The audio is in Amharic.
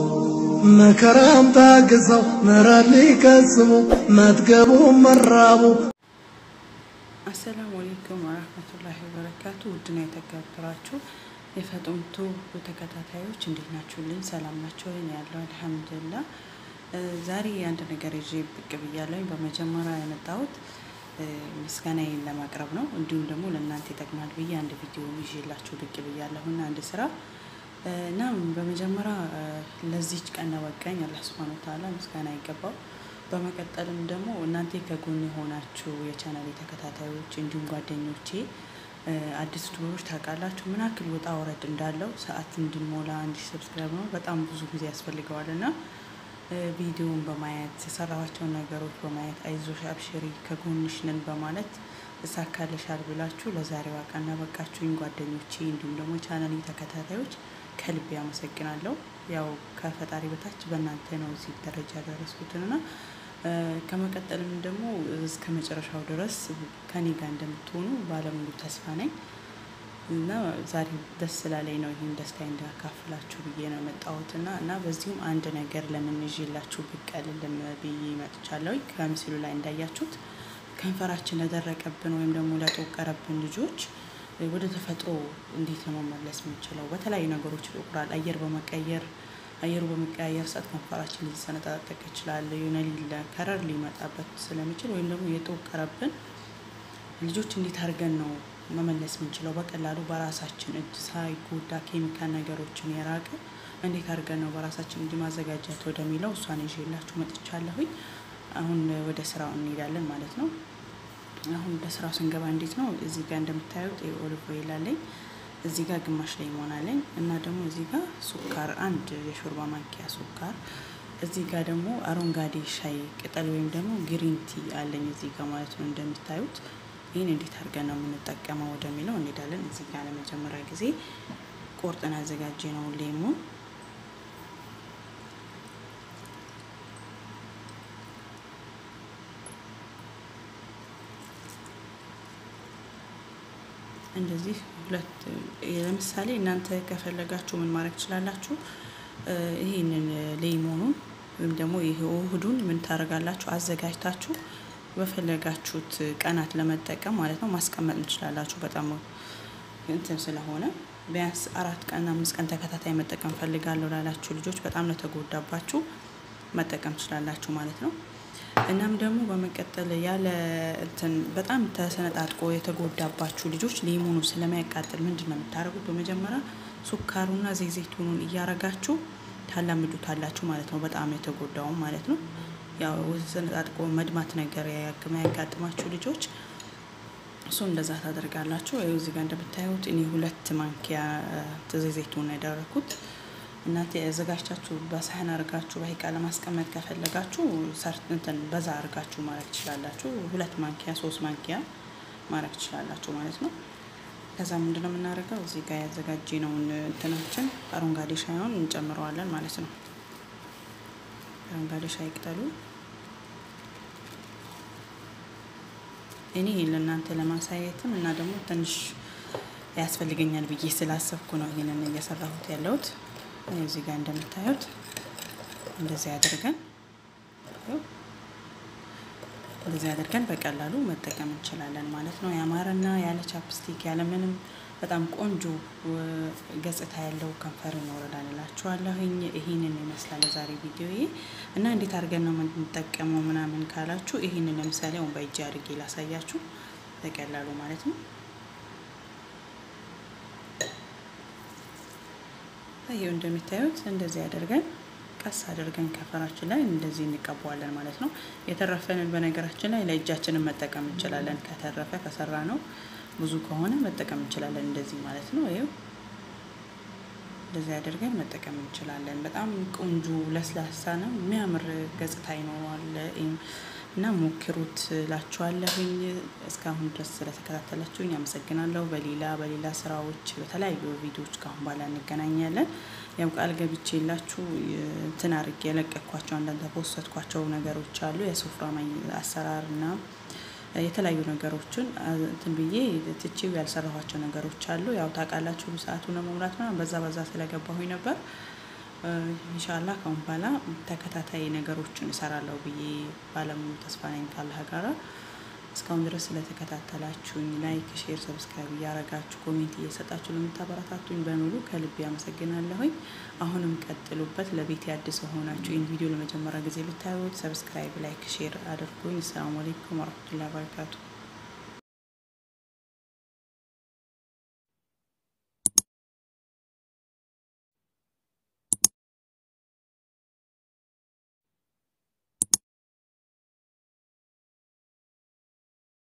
መከራም ታግሰው ምሕረት ሊቀስሙ መጥገቡ መራቡ አሰላሙ አለይኩም ወራህመቱላሂ ወበረካቱ። ውድና የተከበራችሁ የፈጡምቱ ተከታታዮች እንዴት ናችሁልኝ? ሰላም ናቸው ወይ? ያለው አልሐምዱሊላህ። ዛሬ አንድ ነገር ይዤ ብቅ ብያለሁኝ። በመጀመሪያ የመጣሁት ምስጋናዬን ለማቅረብ ነው። እንዲሁም ደግሞ ለእናንተ ይጠቅማል ብዬ አንድ ቪዲዮ ይዤላችሁ ብቅ ብያለሁና አንድ ስራ እና በመጀመሪያ ለዚች ቀን ያበቃኝ አላህ ሱብሃነሁ ወተዓላ ምስጋና ይገባው። በመቀጠልም ደግሞ እናንተ ከጎን የሆናችሁ የቻናሌ ተከታታዮች እንዲሁም ጓደኞቼ አዲስ ቱበሮች ታውቃላችሁ ምን ያክል ወጣ ወረድ እንዳለው ሰዓት እንድንሞላ አንድ ሰብስክራይብ ነው በጣም ብዙ ጊዜ ያስፈልገዋል እና ቪዲዮን በማየት የሰራኋቸውን ነገሮች በማየት አይዞሽ አብሽሪ ከጎንሽ ነን በማለት እሳካልሻል ብላችሁ ለዛሬዋ ቀን ያበቃችሁኝ ጓደኞቼ እንዲሁም ደግሞ ቻናሌ ተከታታዮች ከልቤ አመሰግናለሁ። ያው ከፈጣሪ በታች በእናንተ ነው እዚህ ደረጃ ያደረስኩትንና ከመቀጠልም ደግሞ እስከ መጨረሻው ድረስ ከኔ ጋር እንደምትሆኑ ባለሙሉ ተስፋ ነኝ እና ዛሬ ደስ ስላለኝ ነው ይህን ደስታ እንዳካፍላችሁ ብዬ ነው የመጣሁትና እና በዚሁም አንድ ነገር ለምን ይዤላችሁ ብቅ አልልም ብዬ መጥቻለሁ። ከምስሉ ላይ እንዳያችሁት ከንፈራችን ለደረቀብን ወይም ደግሞ ለጠቆረብን ልጆች ወደ ተፈጥሮ እንዴት ነው መመለስ የምንችለው? በተለያዩ ነገሮች ይጠቁራል። አየር በመቀየር አየሩ በመቀያየር ሰዓት ከንፈራችን ሊሰነጣጠቅ ይችላል። የሆነ ሊለ ከረር ሊመጣበት ስለሚችል ወይም ደግሞ የጠቆረብን ልጆች እንዴት አድርገን ነው መመለስ የምንችለው? በቀላሉ በራሳችን እጅ ሳይጎዳ ኬሚካል ነገሮችን የራቀ እንዴት አድርገን ነው በራሳችን እንዲ ማዘጋጀት ወደሚለው እሷን ይዤላችሁ መጥቻለሁኝ። አሁን ወደ ስራው እንሄዳለን ማለት ነው። አሁን ወደ ስራው ስንገባ እንዴት ነው እዚህ ጋር እንደምታዩት ኦሊቭ ኦይል አለኝ። እዚህ ጋር ግማሽ ላይ አለኝ እና ደግሞ እዚህ ጋር ሱካር አንድ የሾርባ ማንኪያ ሱካር፣ እዚህ ጋር ደግሞ አረንጓዴ ሻይ ቅጠል ወይም ደግሞ ግሪን ቲ አለኝ እዚህ ጋር ማለት ነው። እንደምታዩት ይህን እንዴት አድርገን ነው የምንጠቀመው ወደሚለው እንሄዳለን። እዚህ ጋር ለመጀመሪያ ጊዜ ቆርጠን አዘጋጀ ነው ሌሞን እንደዚህ ሁለት ለምሳሌ እናንተ ከፈለጋችሁ ምን ማድረግ ትችላላችሁ? ይህንን ሌሞኑን ወይም ደግሞ ይሄ ውህዱን ምን ታደርጋላችሁ? አዘጋጅታችሁ በፈለጋችሁት ቀናት ለመጠቀም ማለት ነው ማስቀመጥ እንችላላችሁ። በጣም እንትን ስለሆነ ቢያንስ አራት ቀን አምስት ቀን ተከታታይ መጠቀም ፈልጋለሁ ላላችሁ ልጆች በጣም ለተጎዳባችሁ መጠቀም ትችላላችሁ ማለት ነው። እናም ደግሞ በመቀጠል ያለ እንትን በጣም ተሰነጣጥቆ የተጎዳባችሁ ልጆች ሊሞኑ ስለሚያቃጥል ምንድን ነው የምታደርጉት? በመጀመሪያ ሱካሩና ዘይዘይቱኑን እያረጋችሁ ታላምዱታላችሁ ማለት ነው። በጣም የተጎዳውን ማለት ነው። ያው ተሰነጣጥቆ መድማት ነገር ያጋጥማችሁ ልጆች እሱ እንደዛ ታደርጋላችሁ። ይኸው እዚህ ጋር እንደምታዩት እኔ ሁለት ማንኪያ ዘይዘይቱን ያደረኩት እናንተ ያዘጋጅታችሁ በሳህን አድርጋችሁ በሂቃ ለማስቀመጥ ከፈለጋችሁ እንትን በዛ አድርጋችሁ ማድረግ ትችላላችሁ። ሁለት ማንኪያ ሶስት ማንኪያ ማድረግ ትችላላችሁ ማለት ነው። ከዛ ምንድነው የምናደርገው እዚህ ጋር ያዘጋጀነውን እንትናችን አረንጓዴ ሻይውን እንጨምረዋለን ማለት ነው። አረንጓዴ ሻይ ቅጠሉ እኔ ለእናንተ ለማሳየትም እና ደግሞ ትንሽ ያስፈልገኛል ብዬ ስላሰብኩ ነው ይህንን እየሰራሁት ያለሁት። እዚህ ጋር እንደምታዩት እንደዚህ አድርገን እንደዚህ አድርገን በቀላሉ መጠቀም እንችላለን ማለት ነው። ያማረና ያለ ቻፕስቲክ ያለ ምንም በጣም ቆንጆ ገጽታ ያለው ከንፈር ይኖረናል እላችኋለሁኝ። ይህንን ይመስላል ዛሬ ቪዲዮ እና እንዴት አድርገን ነው የምንጠቀመው ምናምን ካላችሁ ይህንን ለምሳሌ አሁን በእጅ አድርጌ ላሳያችሁ በቀላሉ ማለት ነው። ይሄው እንደሚታዩት እንደዚህ አድርገን ቀስ አድርገን ከንፈራችን ላይ እንደዚህ እንቀባዋለን ማለት ነው። የተረፈንን በነገራችን ላይ ለእጃችንን መጠቀም እንችላለን። ከተረፈ ከሰራ ነው ብዙ ከሆነ መጠቀም እንችላለን እንደዚህ ማለት ነው። ይኸው እንደዚህ አድርገን መጠቀም እንችላለን። በጣም ቆንጆ ለስላሳ ነው፣ የሚያምር ገጽታ ይኖረዋል እና ሞክሩት ላችኋለሁኝ። እስካሁን ድረስ ስለተከታተላችሁኝ አመሰግናለሁ። በሌላ በሌላ ስራዎች በተለያዩ ቪዲዮዎች ከአሁን በኋላ እንገናኛለን። ያው ቃል ገብቼ የላችሁ እንትን አድርጌ የለቀኳቸው አንዳንድ ተፖሰትኳቸው ነገሮች አሉ የሱፍራ አሰራር እና የተለያዩ ነገሮችን እንትን ብዬ ትቼው ያልሰራኋቸው ነገሮች አሉ። ያው ታውቃላችሁ ሰዓቱን ለመሙላት ምናምን በዛ በዛ ስለገባሁኝ ነበር ኢንሻላ ካሁን በኋላ ተከታታይ ነገሮችን እሰራለሁ ብዬ ባለሙሉ ተስፋ ነኝ ካላህ ጋራ። እስካሁን ድረስ ስለተከታተላችሁኝ ላይክ፣ ሼር፣ ሰብስክራይብ እያረጋችሁ ኮሜንት እየሰጣችሁ ለምታበረታቱኝ በሙሉ ከልቤ አመሰግናለሁኝ። አሁንም ቀጥሉበት። ለቤት አዲስ ሆናችሁ ይህን ቪዲዮ ለመጀመሪያ ጊዜ ብታዩት ሰብስክራይብ፣ ላይክ፣ ሼር አድርጉኝ። አሰላሙ አለይኩም ወረህመቱላሂ ወበረካቱ